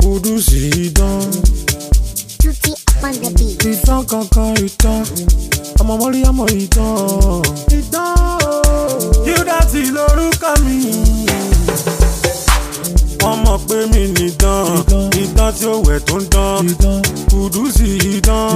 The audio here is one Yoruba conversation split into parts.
kùdùsì idán Tutti up on the beat. ìtàn kankan ìtàn ọmọ mọ́rí ọmọ ìtàn ìtàn Qdotty lórúkọ mi wọ́n mọ̀ pé mi nìdán ìdán tí ó wẹ̀ tó ń dán kùdùsì idán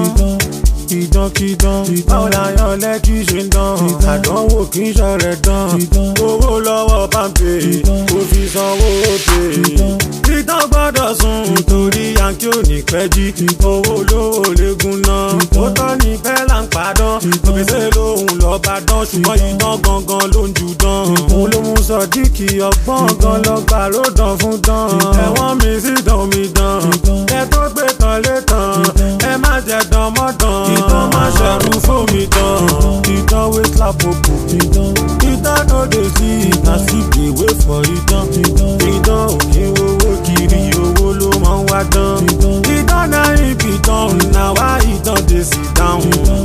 ìdánkídán báwo la yan lẹ́kí ṣe ń dán àdánwò kì í ṣọ̀rẹ̀ dán owó lọ́wọ́ pàmpé kò fi sanwó òpè ìtàn gbọ́dọ̀ sùn torí yankí ò ní pẹ́ jí owó lówó léegun náà ó tọ́ ní bẹ́ẹ̀ là ń padàn òbíṣẹ́ lòun lọ́ọ́ bá dán ṣùgbọ́n ìtàn gangan ló ń ju dán òun ló mú sọdíkì ọgbọ́n gan lọ́gbà ló dán fún dán ẹ̀wọ̀n mi sì dán mi dán ẹ tó gbé tán lé tán ẹ má jẹ dán mọ́ dán ìtàn má ṣẹ̀rù fómi dán ìtàn wé lápòpò ìtàn no dey see na sleep dey wait for ìtàn ìtàn òkè owó kiri owó ló máa ń wá dán ìtàn náà ibi tán na wá ìtàn dey sit down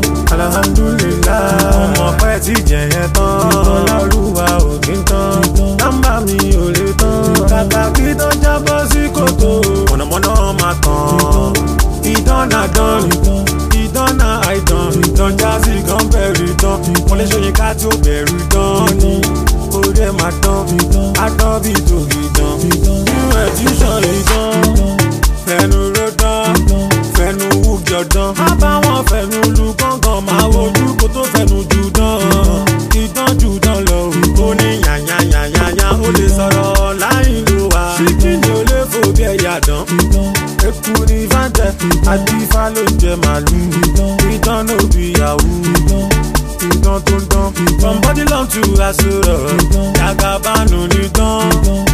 alhamdulilah ọmọ pẹ́ ti jẹ̀yẹ tán ọlọ́rùwà òkè tán nọ́mbà mi ò lè tán kàkà kí tó jábọ́ sí kòtò mọ̀nàmọ́ná máa tàn ìtàn náà dán ìtàn náà àìtàn ìtàn jásí kan bẹ̀rù tán wọ́n lè ṣòyìn ká tí ó bẹ̀rù tán ni orí ẹ̀ máa tán àtọ́ bí tòkì tán nínú ẹ̀díṣàn ìtàn fẹnu ló dán fẹnu wújọ dán má bá wọn fẹnu lu gángan máa wojú kó tó fẹnu jù dán ìtàn jù dán lọ ó ní yànyànyànyànyà ó lè sọ̀rọ̀ láì ló wà ṣíkìnì ó lè fò bí ẹ̀yà dán eku ní fàǹtẹ̀ àti ifá ló ń jẹ màlúù ìtàn ló bí yahoo ìtàn tó ń dán from body long to àsọ̀rọ̀ yàgàbánu ní dán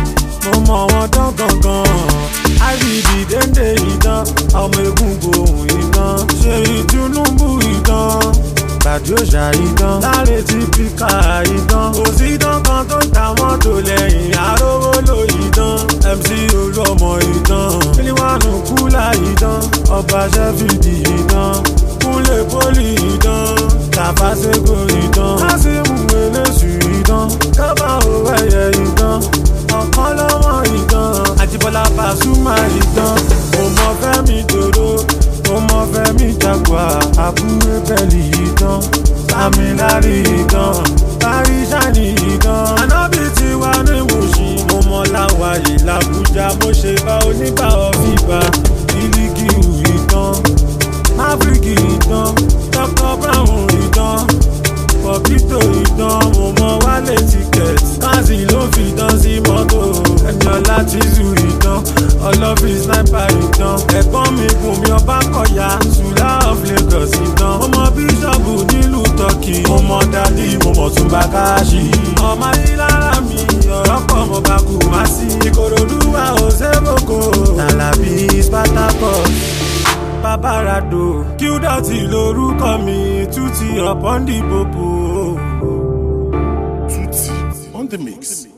mo mọ wọn dán gangan ibd dénde ìdán ọmọ egungun ohun ìdán ṣe ìtúnúbù ìdán gbàdí òṣà ìdán láre tí píkà ìdán kò sí ìdán kan tó ń ta mọ́tò lẹ́yìn arówó ló ìdán mc olú ọmọ ìdán kílíwánù kúlà ìdán ọba ṣẹ́fìdì ìdán kúnlẹ̀ pólì ìdán tàfàṣẹ́gò ìdán lásìmù eléṣù ìdán kábà òwe ẹ̀yẹ ìdán ọ̀kan lọ́wọ́ ìdán àjíbọ́lá pàṣùmá ìdán mo mọ fẹ́mi dòdò mo mọ fẹ́mi jagua àbúrò bẹ́ẹ̀lì ìdán sàmìlárì ìdán paríṣàní ìdán anábì tí wà ní mùsùn mo mọ láwàyè làbújá mo ṣe bá onígbà ọ̀fìgbà ìlígìrù ìdán máfíríkì ìdán dr brown ìdán pọ̀pítò ìdán mo mọ wálé ticket káàsì ló fi dán sí mọ́tò ẹniọlá tìzù ìdán ọlọ́fin sniper ìdán ẹ̀gbọ́n mi bùnmi ọba kọ̀yà sùlá of lagos ìdán mo mọ bíṣọ̀bù nílùú turkey mo mọ dádì mo mọ̀ tún bá káàṣì ọmọ ayélujára mi ọ̀rọ̀ pọ̀ mo bá kú má sí ìkòròdú wa ò sébòkò tàlàbí spartacus babarado Qdotty lórúkọ mi Tutti upon the popo. Tutti on the mix.